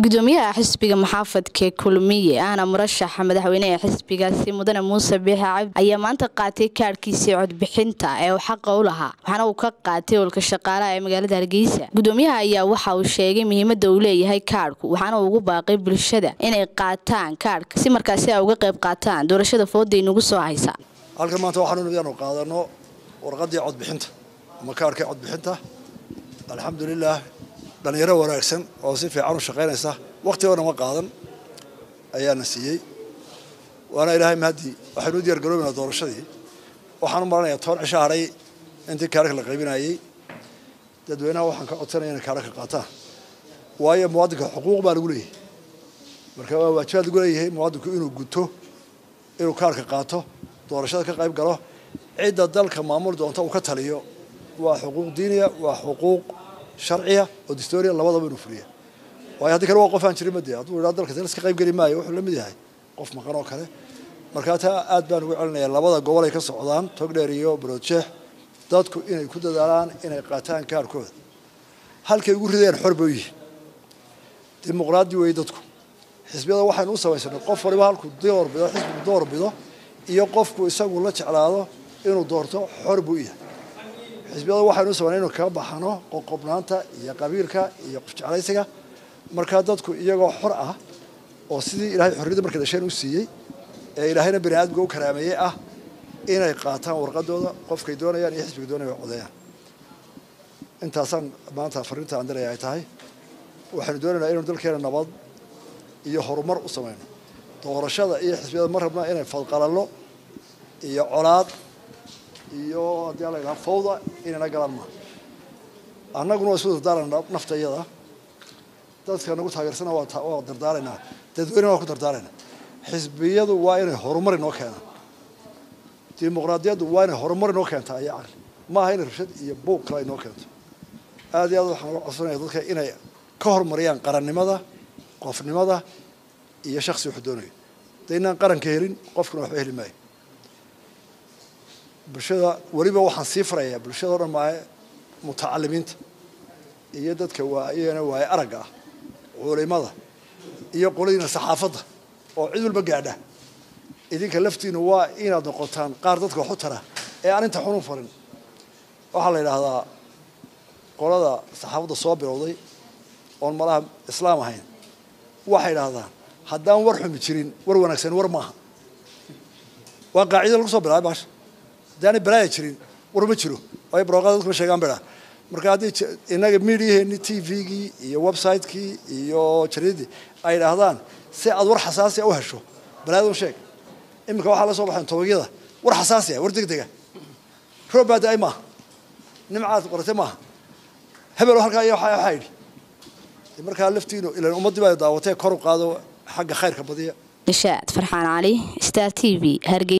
gudoomiyaha xisbiga maxaafadka kulmiye ahna murashaxa madaxweyneha xisbigaasi mudane muuse biixi cabdi ayaa maanta qaatay kaadhkiisii codbixinta ee uu xaqa u lahaa waxaana uu ka qaatay olka shaqaalaha ee magaalada hargeysa gudoomiyaha ayaa waxa uu sheegay muhiimada uu leeyahay kaadhku waxaana uu ugu baaqay bulshada inay qaataan kaadhka si markaasi ay uga qayb qaataan doorashada fooda inagu soo haysa halkan maanta waxaanu inaanu qaadano warqaddii codbixinta ama kaarhkii codbixinta alxamdulilaah dhallinyaro wanaagsan oo si fiican u shaqaynaysa wakhtigoona ma qaadan ayaana siiyey waana ilaahay mahadii waxaynu u diyaargaroobaynaa doorashadii waxaan u maranayaa toban cisho hadhay intii kaarhka la qaybinayey dadweynaha waxaan ka codsanaya inay kaarha ka qaataan waayo muwaadinka xuquuq baa lagu leeyahay marka waa waajibaad lagu leeyahay muwaadinku inuu guto inuu kaarhka qaato doorashada ka qayb galo cidda dalka maamul doonta uu ka taliyo waa xuquuq diiniya waa xuquuq sharciya oo distoria labadaba inuu fuliya waayo haddii kale waa qof aan jirin made hadduu idhaa dalka iska qayb geli maayo wuxuu la mid yahay qof maqan oo kale markaa taa aad baan ugu celinaya labada gobol ay ka socdaan togdheer iyo baroodjeex dadku inay ku dadaalaan inay qaataan kaarkooda halkay ugu rideen xor bay u yihiin dimuqraadi weeye dadku xisbiyada waxaynu u samaysanay qof waliba halkuu doorbido xisbigu doorbido iyo qofku isagu la jeclaado inuu doorto xor buu yahay xisbiyada waxaynu u samaynay inu kaga baxano qoqobnaanta iyo qabiilka iyo qofjeclaysiga markaa dadku iyagoo xor ah oo sidii ilaahay xorriyadda markay dhasheen u siiyey ee ilaahayna bani aadamka u karaameeyey ah inay qaataan warqadooda qofkay doonayaan iyo xisbiga doonaya codayaan intaasaan maanta fariinta aan diraya ay tahay waxaynu doonaynaa inaynu dalkeena nabad iyo horumar u samayno doorashada iyo xisbiyada ma rabna inay fadqalallo iyo colaad iyo haddii ala yidhaha fawda inayna galaan maa annaguna waa isu dardaaranaa nafta iyada dadka nagu taageersana waa dardaaraynaa dadweynena waa ku dardaaraynaa xisbiyadu waa inay horumar inoo keenaan dimuqraadiyaddu waa inay horumar inoo keentaa iyo caqli maaha inay rabshad iyo buuq kale inoo keento aad iyo aad waxaan uga codsanaya dadka inay ka horumariyaan qarannimada qofnimada iyo shaksi wuxuu doonayo de inaan qaranka helin qofkuna waxba heli maayo bulshada weliba waxaan sii farayaa bulshada o dhan maahe mutacalimiinta iyo dadka waayana waaye aragga ah culimada iyo qoladiina saxaafadda oo cid walba gaadha idinka laftiinu waa inaad noqotaan qaar dadka wax u tara ee aan inta xunun farin waxaa la yidhaahdaa qolada saxaafadda soo bilowday oon malaha islaam ahayn waxay idhahdaan haddaan war xumi jirin war wanaagsan war maaha waa qaacida lagu soo bilaabay baasha haddaanay balaaya jirin war ma jiro waayo barooqada dadku ma sheegaan bay dhaha marka haddii innaga midiyaheeni t v-gii iyo website-kii iyo jaridadii ay idhaahdaan si aad war xasaasiya u hesho balaayadun sheeg iminka waxaa la soo baxayn tobagyada war xasaasiya war deg dega roob baa da-ay maaha nimcaad qoratay maaha hebel halkaa iyo waxaa yidhi markaa laftiinu ilan ummaddii baa daawatee kor u qaado xagga khayrka badiya nishaad farxaan cali star t v hargey